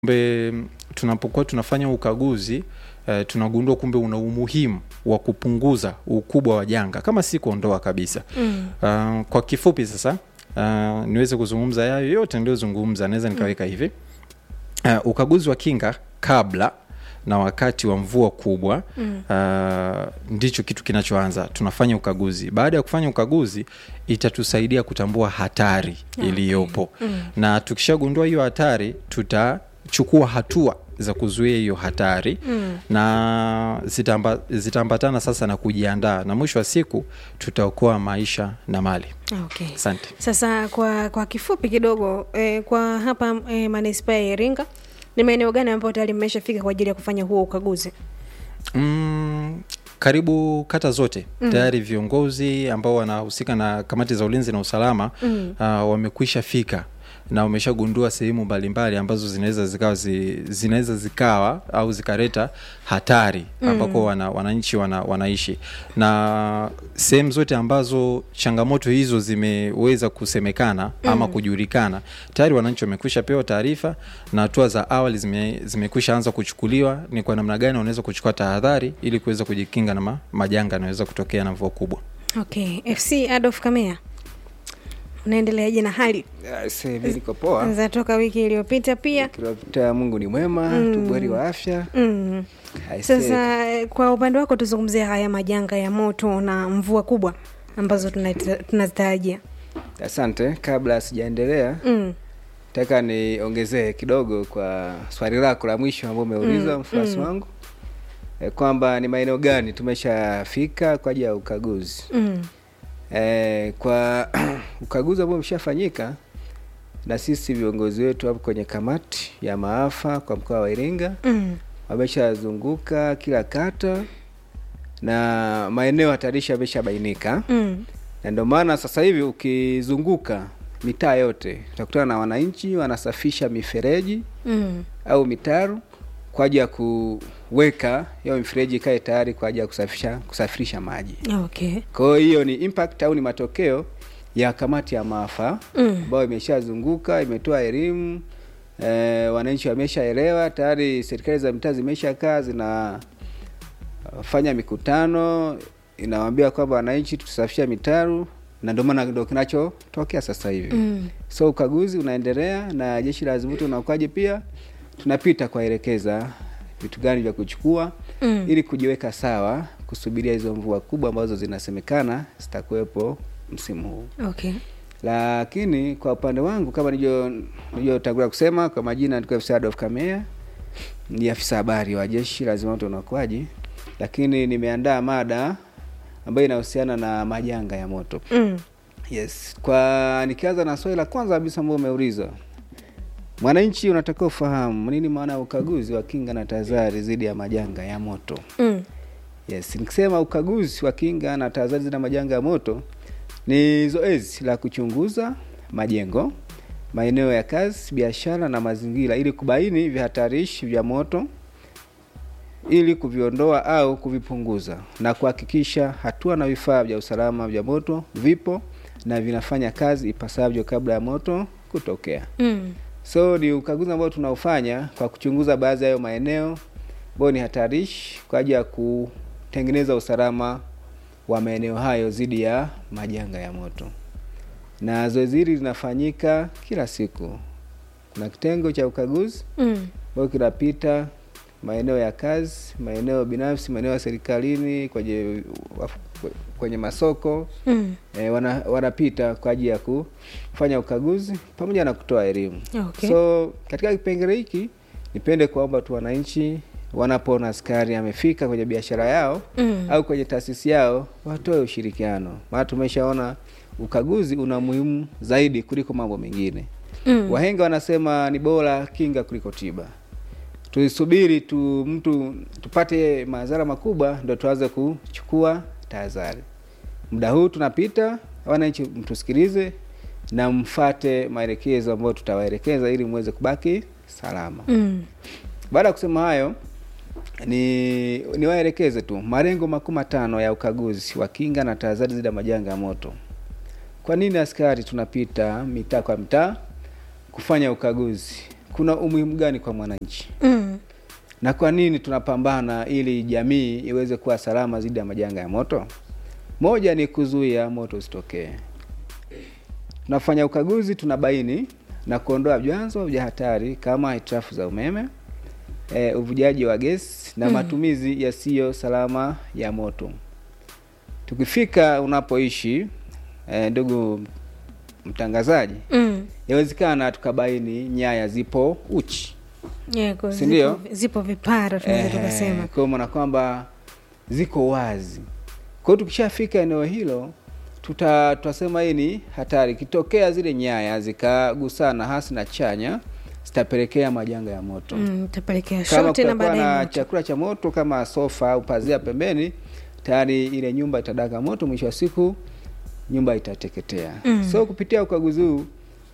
Kumbe tunapokuwa tunafanya ukaguzi eh, tunagundua kumbe una umuhimu wa kupunguza ukubwa wa janga kama si kuondoa kabisa. Mm. Uh, kwa kifupi sasa uh, niweze kuzungumza yayo yote niliyozungumza, naweza nikaweka hivi uh, ukaguzi wa kinga kabla na wakati wa mvua kubwa Mm. uh, ndicho kitu kinachoanza. Tunafanya ukaguzi. Baada ya kufanya ukaguzi, itatusaidia kutambua hatari Okay. iliyopo Mm. na tukishagundua hiyo hatari, tutachukua hatua za kuzuia hiyo hatari Mm. na zitamba, zitaambatana sasa na kujiandaa, na mwisho wa siku tutaokoa maisha na mali. Okay. Asante. Sasa kwa kwa kifupi kidogo eh, kwa hapa eh, manispaa ya Iringa ni maeneo gani ambayo tayari mmeshafika kwa ajili ya kufanya huo ukaguzi? Mm, karibu kata zote tayari viongozi ambao wanahusika na kamati za ulinzi na usalama Mm. uh, wamekwisha fika na wameshagundua sehemu mbalimbali ambazo zinaweza zikawa zi, zinaweza zikawa au zikaleta hatari ambako wana, wananchi wana, wanaishi na sehemu zote ambazo changamoto hizo zimeweza kusemekana ama kujulikana tayari wananchi wamekwisha pewa taarifa na hatua za awali zime, zimekwisha anza kuchukuliwa ni kwa namna gani wanaweza kuchukua tahadhari ili kuweza kujikinga na ma, majanga yanaweza kutokea na mvua kubwa Okay. FC Adolf Kamea. Unaendeleaje na hali Ah, sasa hivi niko poa za toka wiki iliyopita pia? kilopita Mungu ni mwema tubweri wa afya Mm. Aisee, Sasa eh, kwa upande wako tuzungumzie haya majanga ya moto na mvua kubwa ambazo tunazita- tunazitarajia. asante kabla sijaendelea Mm. nataka niongezee kidogo kwa swali lako la mwisho ambao umeuliza Mm, mfuasi mm. wangu e, kwamba ni maeneo gani tumeshafika kwa ajili ya ukaguzi Mm. e, kwa ukaguzi ambao umeshafanyika na sisi viongozi wetu hapo kwenye kamati ya maafa kwa mkoa wa Iringa Mm. wameshazunguka kila kata na maeneo hatarishi yameshabainika Mm. na ndio maana sasa hivi ukizunguka mitaa yote utakutana na wananchi wanasafisha mifereji Mm. au mitaro kwa ajili ya kuweka hiyo mifereji ikae tayari kwa ajili ya kusafisha kusafirisha maji. Okay. Kwa hiyo hiyo ni impact au ni matokeo ya kamati ya maafa Mm. ambayo imeshazunguka imetoa elimu e, wananchi wameshaelewa tayari. Serikali za mitaa zimeshakaa zinafanya mikutano, inawaambia kwamba wananchi tusafisha mitaro, na ndio maana ndio kinachotokea sasa hivi Mm. so ukaguzi unaendelea na jeshi la zimamoto na uokoaji pia tunapita kuwaelekeza vitu gani vya kuchukua Mm. ili kujiweka sawa kusubiria hizo mvua kubwa ambazo zinasemekana zitakuwepo msimu huu Okay. lakini kwa upande wangu kama nilivyo- nilivyotangulia kusema kwa majina nilikuwa afisa Adolf Kamea ni afisa habari wa jeshi la zimamoto na uokoaji lakini nimeandaa mada ambayo inahusiana na majanga ya moto Mm. Yes, kwa nikianza na swali la kwanza kabisa ambao umeuliza, mwananchi unatakiwa ufahamu nini maana ya ukaguzi wa kinga na tahadhari dhidi ya majanga ya moto. Mm. Yes, nikisema ukaguzi wa kinga na tahadhari dhidi ya majanga ya moto ni zoezi la kuchunguza majengo, maeneo ya kazi, biashara na mazingira ili kubaini vihatarishi vya moto ili kuviondoa au kuvipunguza na kuhakikisha hatua na vifaa vya usalama vya moto vipo na vinafanya kazi ipasavyo kabla ya moto kutokea. Mm. So ni ukaguzi ambao tunaofanya kwa kuchunguza baadhi ya hayo maeneo ambayo ni hatarishi kwa ajili ya kutengeneza usalama wa maeneo hayo dhidi ya majanga ya moto. Na zoezi hili linafanyika kila siku. Kuna kitengo cha ukaguzi Mm. ambayo kinapita maeneo ya kazi, maeneo binafsi, maeneo ya serikalini, kwenye kwenye masoko Mm. e, wana, wanapita kwa ajili ya kufanya ukaguzi pamoja na kutoa elimu. Okay. So katika kipengele hiki nipende kuomba tu wananchi wanapoona askari amefika kwenye biashara yao Mm. au kwenye taasisi yao watoe ushirikiano, maana tumeshaona ukaguzi una muhimu zaidi kuliko mambo mengine. Mm. Wahenga wanasema ni bora kinga kuliko tiba. Tuisubiri tu mtu tupate madhara makubwa ndo tuanze kuchukua tahadhari. Muda huu tunapita, wananchi mtusikilize na mfate maelekezo ambayo tutawaelekeza ili muweze kubaki salama. Mm. Baada ya kusema hayo, ni niwaelekeze tu malengo makuu matano ya ukaguzi wa kinga na tahadhari dhidi ya majanga ya moto. Kwa nini askari tunapita mitaa kwa mitaa kufanya ukaguzi? kuna umuhimu gani kwa mwananchi mm. na kwa nini tunapambana ili jamii iweze kuwa salama dhidi ya majanga ya moto? Moja ni kuzuia moto usitokee. Tunafanya ukaguzi, tunabaini na kuondoa vyanzo vya hatari kama hitilafu za umeme, e, uvujaji wa gesi na Mm. matumizi yasiyo salama ya moto. Tukifika unapoishi e, ndugu mtangazaji, Mm. yawezekana tukabaini nyaya zipo uchi Yeah, kwa Si ndio? zipo, zipo vipara tunaweza tukasema kwa maana kwamba ziko wazi. Kwa hiyo tukishafika eneo hilo tuta tutasema hii ni hatari. Ikitokea zile nyaya zikagusana hasi na chanya zitapelekea majanga ya moto. mm, tapelekea Kama shoti na kutakuwa baadaye na moto. chakula cha moto kama sofa au pazia pembeni, tayari ile nyumba itadaka moto, mwisho wa siku nyumba itateketea. Mm. So kupitia ukaguzi huu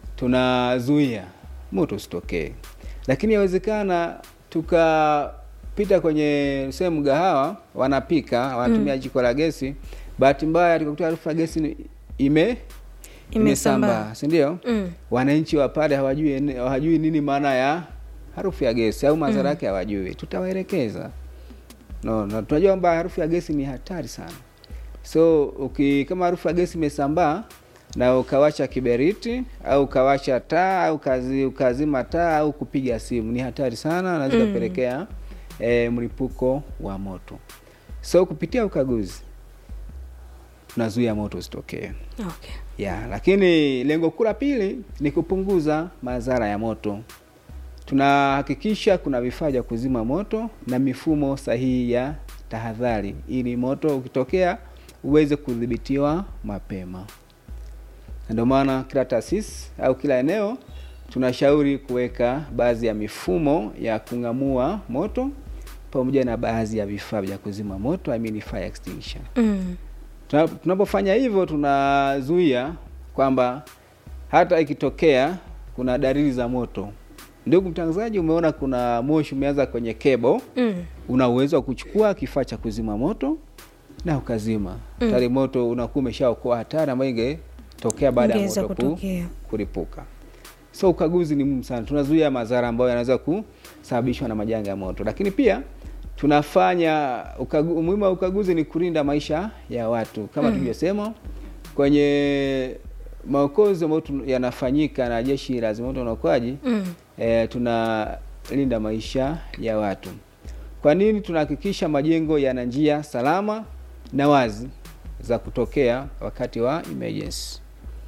tunazuia moto usitokee, lakini yawezekana tukapita kwenye sehemu mgahawa, wanapika wanatumia jiko la gesi, bahati mbaya tukakuta harufu ya gesi ni- ime Imesambaa. imesambaa, si ndio? Mm. wananchi wa pale hawajui ene- hawajui nini maana ya harufu ya gesi au madhara yake hawajui, tutawaelekeza no, na tunajua kwamba harufu ya gesi ni hatari sana. So uki, kama harufu ya gesi imesambaa na ukawasha kiberiti au ukawasha taa au kazi, ukazima taa au kupiga simu ni hatari sana na zikapelekea eh, mlipuko wa moto. So kupitia ukaguzi tunazuia moto usitokee. Okay. Ya, lakini lengo kuu la pili ni kupunguza madhara ya moto. Tunahakikisha kuna vifaa vya kuzima moto na mifumo sahihi ya tahadhari ili moto ukitokea uweze kudhibitiwa mapema. Na ndio maana kila taasisi au kila eneo tunashauri kuweka baadhi ya mifumo ya kung'amua moto pamoja na baadhi ya vifaa vya kuzima moto, I mean fire extinguisher. Mm. Tuna- tunapofanya hivyo tunazuia kwamba hata ikitokea kuna dalili za moto. Ndugu mtangazaji, umeona kuna moshi umeanza kwenye kebo, Mm. una uwezo wa kuchukua kifaa cha kuzima moto na ukazima Mm. tayari moto unakuwa umeshaokoa hatari ambayo ingetokea baada ya Ingeweza moto ku, kutokea. kulipuka. So ukaguzi ni muhimu sana, tunazuia madhara ambayo yanaweza kusababishwa na majanga ya moto, lakini pia tunafanya ukagu, umuhimu wa ukaguzi ni kulinda maisha ya watu kama Mm. tulivyosema kwenye maokozi ambayo tu- yanafanyika na jeshi la zimamoto na uokoaji Mm. e, tunalinda maisha ya watu. Kwa nini? Tunahakikisha majengo yana njia salama na wazi za kutokea wakati wa emergency.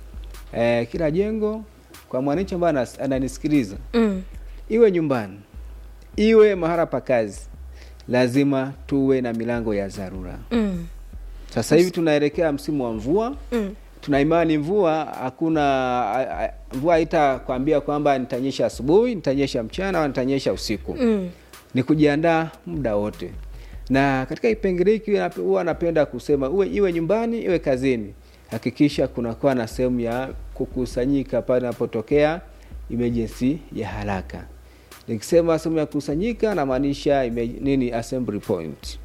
E, kila jengo kwa mwananchi ambaye anas- ananisikiliza, Mm. iwe nyumbani, iwe mahala pa kazi, lazima tuwe na milango ya dharura. Mm. Sasa hivi tunaelekea msimu wa mvua Mm. tuna imani mvua hakuna a- a- mvua haitakwambia kwamba nitanyesha asubuhi nitanyesha mchana au nitanyesha usiku Mm. ni kujiandaa muda wote na katika kipengele hiki nape- huwa napenda kusema uwe iwe nyumbani iwe kazini hakikisha kunakuwa na sehemu ya kukusanyika pale inapotokea emergency ya haraka nikisema sehemu ya kukusanyika namaanisha ime- nini assembly point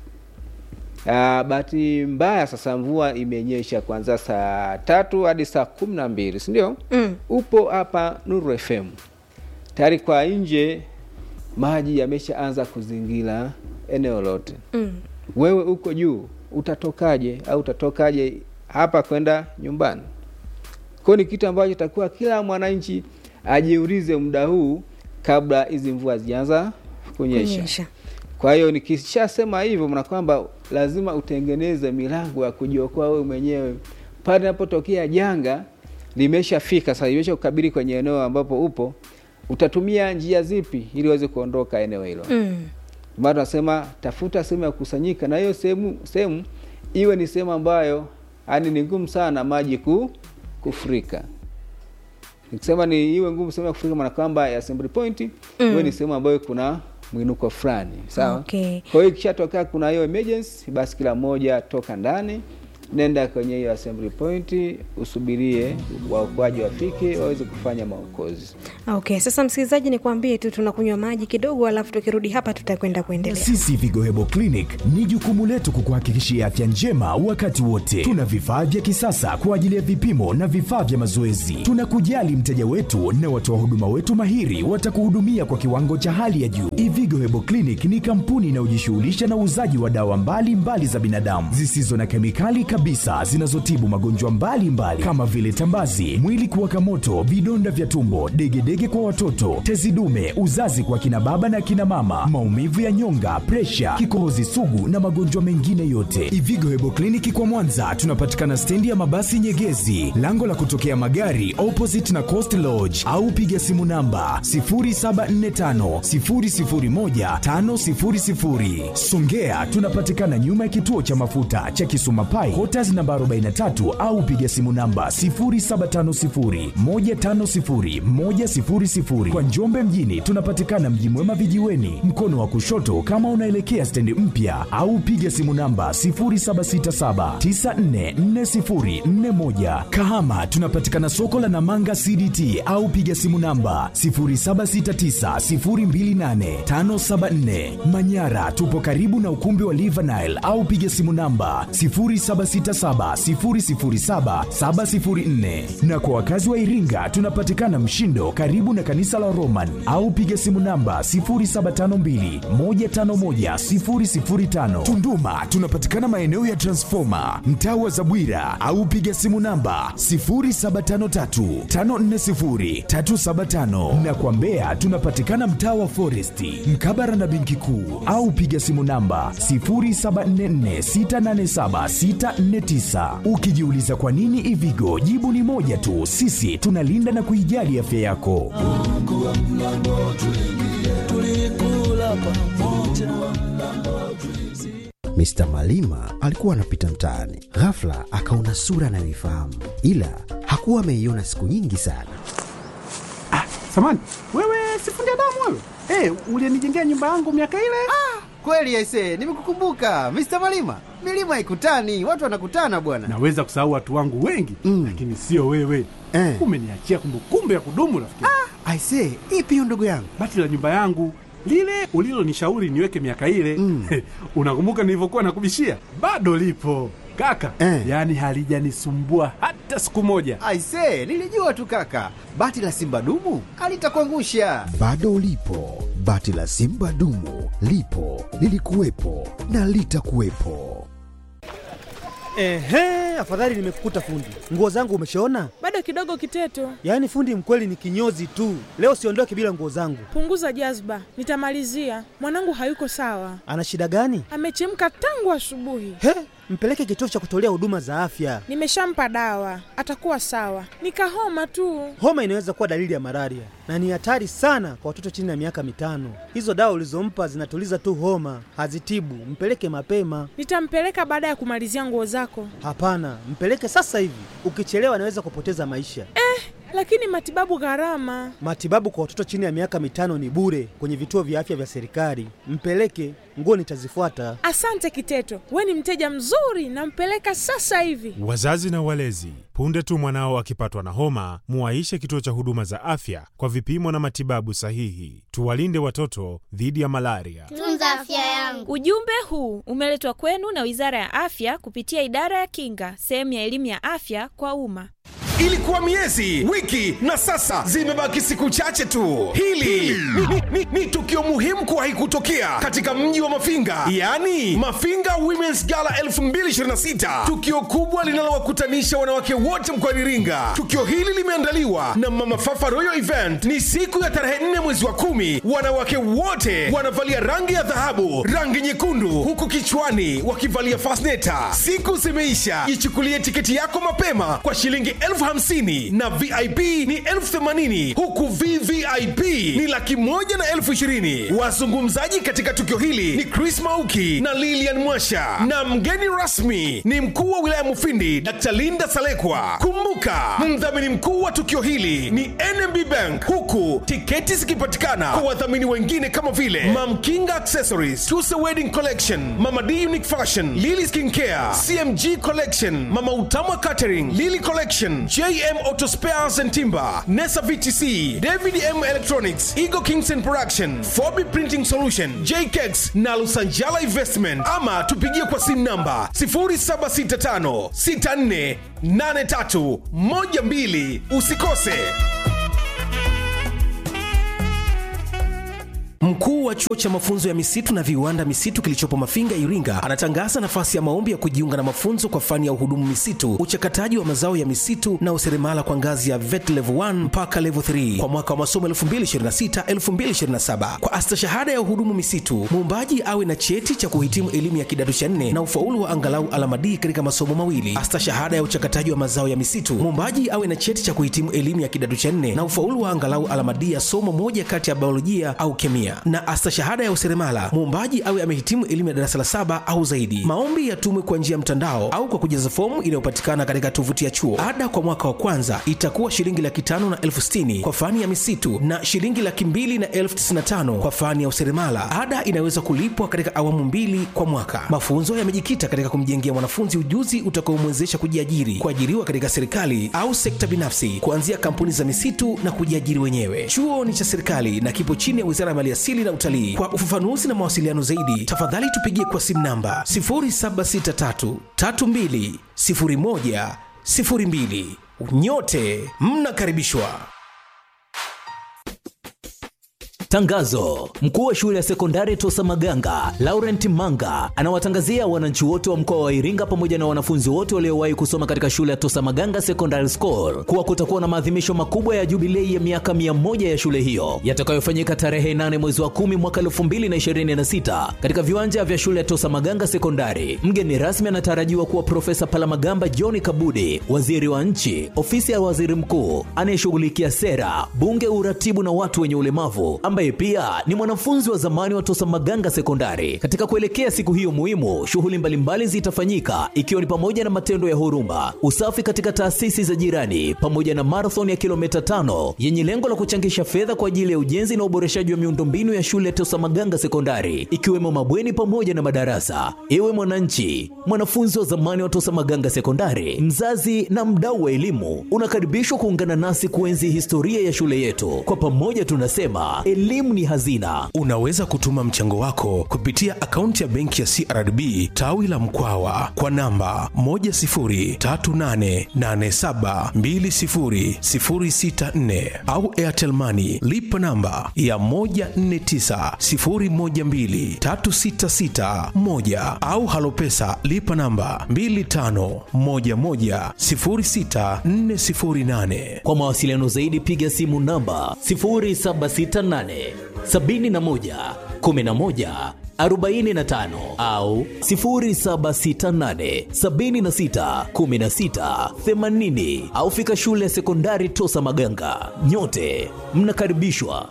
Ah, bahati mbaya sasa mvua imenyesha kuanzia saa tatu hadi saa kumi na mbili si ndio? Mm. Upo hapa Nuru FM tayari kwa nje, maji yameshaanza kuzingira eneo lote. Mm. Wewe uko juu, utatokaje au utatokaje hapa kwenda nyumbani? Kwa hiyo ni kitu ambacho itakuwa kila mwananchi ajiulize muda huu kabla hizi mvua zianza kunyesha. Kunyesha. Kwa hiyo nikishasema hivyo, maana kwamba lazima utengeneze milango ya kujiokoa wewe mwenyewe pale inapotokea janga limeshafika sasa, limesha kukabili kwenye eneo ambapo upo, utatumia njia zipi ili uweze kuondoka eneo hilo? Mm. Maana tunasema tafuta sehemu ya kukusanyika, na hiyo sehemu sehemu iwe ni sehemu ambayo yani ni ngumu sana maji ku, kufurika. Nikisema ni iwe ngumu sehemu ya kufurika, maana kwamba ya assembly point Mm. iwe ni sehemu ambayo kuna mwinuko fulani, sawa. Okay. Kwa hiyo ikishatokea kuna hiyo emergency, basi kila mmoja toka ndani nenda kwenye hiyo assembly point usubirie waokoaji wafike waweze kufanya maokozi okay sasa msikilizaji nikwambie tu tunakunywa maji kidogo alafu tukirudi hapa tutakwenda kuendelea Sisi Vigo Hebo Clinic ni jukumu letu kukuhakikishia afya njema wakati wote. Tuna vifaa vya kisasa kwa ajili ya vipimo na vifaa vya mazoezi. Tunakujali mteja wetu na watoa huduma wetu mahiri watakuhudumia kwa kiwango cha hali ya juu. Ivigo Hebo Clinic ni kampuni inayojishughulisha na uuzaji wa dawa mbalimbali mbali za binadamu zisizo na kemikali kabisa zinazotibu magonjwa mbalimbali kama vile tambazi, mwili kuwaka moto, vidonda vya tumbo, degedege kwa watoto, tezi dume, uzazi kwa kina baba na kina mama, maumivu ya nyonga, presha, kikohozi sugu na magonjwa mengine yote. Ivigo Hebo Kliniki kwa Mwanza tunapatikana stendi ya mabasi Nyegezi, lango la kutokea magari opposite na Coast Lodge, au piga simu namba 0745 001 500. Songea tunapatikana nyuma ya kituo cha mafuta cha Kisuma Pai, Quarters namba 43 au piga simu namba 0750 150 100. Kwa Njombe mjini tunapatikana Mji Mwema vijiweni, mkono wa kushoto kama unaelekea stendi mpya, au piga simu namba 0767 944041. Kahama tunapatikana soko la Namanga CDT au piga simu namba 0769028574. Manyara tupo karibu na ukumbi wa Livanile au piga simu namba 0767007704. Na kwa wakazi wa Iringa tunapatikana Mshindo karibu na kanisa la Roman au piga simu namba 0752151005. Tunduma tunapatikana maeneo ya Transformer mtaa wa Zabwira au piga simu namba 0753540375 na kwa Mbeya tunapatikana mtaa wa Foresti mkabara na benki kuu au piga simu namba 0744687649. Ukijiuliza kwa nini Ivigo, jibu ni moja tu, sisi tunalinda na kuijali afya yako. Mr. Malima alikuwa anapita mtaani, ghafla akaona sura anayoifahamu, ila hakuwa ameiona siku nyingi sana. Samani, wewe sifundi damu wewe? Eh, ulinijengea nyumba yangu miaka ile? Kweli aise, nimekukumbuka Mr. Malima. Milima ikutani, watu wanakutana bwana. Naweza kusahau watu wangu wengi Mm. lakini sio wewe. Eh. Umeniachia kumbukumbu ya kudumu rafiki. Aise, ipi hiyo ndugu yangu? Bati la nyumba yangu lile ulilonishauri niweke miaka ile Mm. unakumbuka nilivyokuwa nakubishia? Bado lipo kaka, Eh. yaani halijanisumbua hata siku moja. Aise, nilijua tu kaka. Bati la Simba dumu alitakuangusha. Bado ulipo, bati la Simba dumu lipo, lilikuwepo na litakuwepo. Ehe, afadhali nimekukuta fundi. Nguo zangu umeshaona? Bado kidogo Kiteto, Yaani fundi mkweli ni kinyozi tu. Leo siondoke bila nguo zangu. punguza jazba, nitamalizia. Mwanangu hayuko sawa, Ana shida gani? amechemka tangu asubuhi. He, mpeleke kituo cha kutolea huduma za afya. Nimeshampa dawa, atakuwa sawa. Nikahoma tu. Homa inaweza kuwa dalili ya malaria na ni hatari sana kwa watoto chini ya miaka mitano. Hizo dawa ulizompa zinatuliza tu homa, hazitibu. Mpeleke mapema. Nitampeleka baada ya kumalizia nguo zako. Hapana, mpeleke sasa hivi. Ukichelewa anaweza kupoteza maisha. Lakini matibabu gharama. Matibabu kwa watoto chini ya miaka mitano ni bure kwenye vituo vya afya vya serikali. Mpeleke, nguo nitazifuata. Asante Kiteto, we ni mteja mzuri, nampeleka sasa hivi. Wazazi na walezi, punde tu mwanao akipatwa na homa, muwaishe kituo cha huduma za afya kwa vipimo na matibabu sahihi. Tuwalinde watoto dhidi ya malaria. Tunza afya yangu. Ujumbe huu umeletwa kwenu na Wizara ya Afya kupitia Idara ya Kinga, sehemu ya elimu ya afya kwa umma. Ilikuwa miezi, wiki na sasa zimebaki siku chache tu. Hili ni, ni, ni, ni tukio muhimu kuwahi kutokea katika mji wa Mafinga, yaani Mafinga Women's Gala 2026, tukio kubwa linalowakutanisha wanawake wote mkoani Iringa. Tukio hili limeandaliwa na Mama Fafa Royal Event. Ni siku ya tarehe 4 mwezi wa kumi. Wanawake wote wanavalia rangi ya dhahabu, rangi nyekundu, huku kichwani wakivalia fasneta. Siku zimeisha, ichukulie tiketi yako mapema kwa shilingi elfu hamsini na vip ni elfu themanini huku vvip ni laki moja na elfu ishirini wazungumzaji katika tukio hili ni chris mauki na lilian mwasha na mgeni rasmi ni mkuu wa wilaya mufindi dr linda salekwa kumbuka mdhamini mkuu wa tukio hili ni nmb bank huku tiketi zikipatikana kwa wadhamini wengine kama vile mamkinga accessories tuse wedding collection mama d unique fashion lily skincare cmg collection mama utamwa catering lily collection jm auto spares and timber nesa vtc david m electronics ego kingston production fobi printing solution jkex na lusanjala investment ama tupigie kwa simu namba 0765 64 83 12 usikose Mkuu wa chuo cha mafunzo ya misitu na viwanda misitu kilichopo Mafinga, Iringa, anatangaza nafasi ya maombi ya kujiunga na mafunzo kwa fani ya uhudumu misitu, uchakataji wa mazao ya misitu na useremala kwa ngazi ya VET level 1 mpaka level 3 kwa mwaka wa masomo 2026-2027. Kwa astashahada ya uhudumu misitu, muombaji awe na cheti cha kuhitimu elimu ya kidato cha nne na ufaulu wa angalau alama D katika masomo mawili. Astashahada ya uchakataji wa mazao ya misitu, muombaji awe na cheti cha kuhitimu elimu ya kidato cha nne na ufaulu wa angalau alama D ya somo moja kati ya biolojia au kemia na astashahada ya useremala muombaji awe amehitimu elimu ya darasa la saba au zaidi. Maombi yatumwe kwa njia ya mtandao au kwa kujaza fomu inayopatikana katika tovuti ya chuo. Ada kwa mwaka wa kwanza itakuwa shilingi laki tano na elfu sitini kwa fani ya misitu na shilingi laki mbili na elfu tisini na tano kwa fani ya useremala. Ada inaweza kulipwa katika awamu mbili kwa mwaka. Mafunzo yamejikita katika kumjengea mwanafunzi ujuzi utakaomwezesha kujiajiri, kuajiriwa katika serikali au sekta binafsi, kuanzia kampuni za misitu na kujiajiri wenyewe. Chuo ni cha serikali na kipo chini ya Wizara ya Maliasili na Utalii. Kwa ufafanuzi na mawasiliano zaidi, tafadhali tupigie kwa simu namba 0763320102. Nyote mnakaribishwa. Tangazo: mkuu wa shule ya sekondari Tosa Maganga Laurent Manga anawatangazia wananchi wote wa mkoa wa Iringa pamoja na wanafunzi wote waliowahi kusoma katika shule ya Tosa Maganga Secondary School kuwa kutakuwa na maadhimisho makubwa ya jubilei ya miaka mia moja ya shule hiyo yatakayofanyika tarehe 8 mwezi wa 10 mwaka 2026 katika viwanja vya shule ya Tosa Maganga Sekondari. Mgeni rasmi anatarajiwa kuwa Profesa Palamagamba John Kabudi, waziri wa nchi, ofisi ya waziri mkuu anayeshughulikia sera, bunge, uratibu na watu wenye ulemavu ambaye pia ni mwanafunzi wa zamani wa Tosa Maganga Sekondari. Katika kuelekea siku hiyo muhimu, shughuli mbalimbali zitafanyika ikiwa ni pamoja na matendo ya huruma, usafi katika taasisi za jirani, pamoja na marathon ya kilomita tano yenye lengo la kuchangisha fedha kwa ajili ya ujenzi na uboreshaji wa miundombinu ya shule ya Tosa Maganga Sekondari, ikiwemo mabweni pamoja na madarasa. Ewe mwananchi, mwanafunzi wa zamani wa Tosa Maganga Sekondari, mzazi na mdau wa elimu, unakaribishwa kuungana nasi kuenzi historia ya shule yetu. Kwa pamoja tunasema elimu ni hazina. Unaweza kutuma mchango wako kupitia akaunti ya benki ya CRDB tawi la Mkwawa kwa namba 10388720064 au Airtel Money lipa namba ya 1490123661 au Halopesa lipa namba 25110648. Kwa mawasiliano zaidi piga simu namba 0768 71 11 45 au 0768 76 16 80 au fika shule ya sekondari Tosa Maganga. Nyote mnakaribishwa.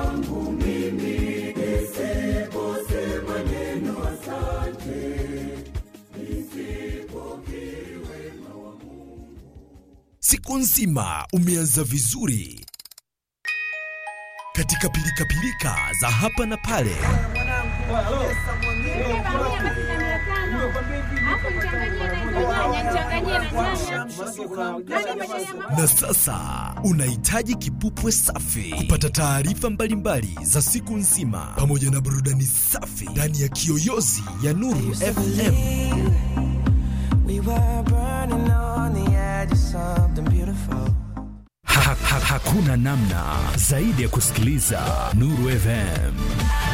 Siku nzima umeanza vizuri katika pilikapilika za hapa na pale. Na sasa unahitaji kipupwe safi kupata taarifa mbalimbali za siku nzima pamoja na burudani safi ndani ya kiyoyozi ya Nuru FM. Ha, ha, hakuna namna zaidi ya kusikiliza Nuru FM.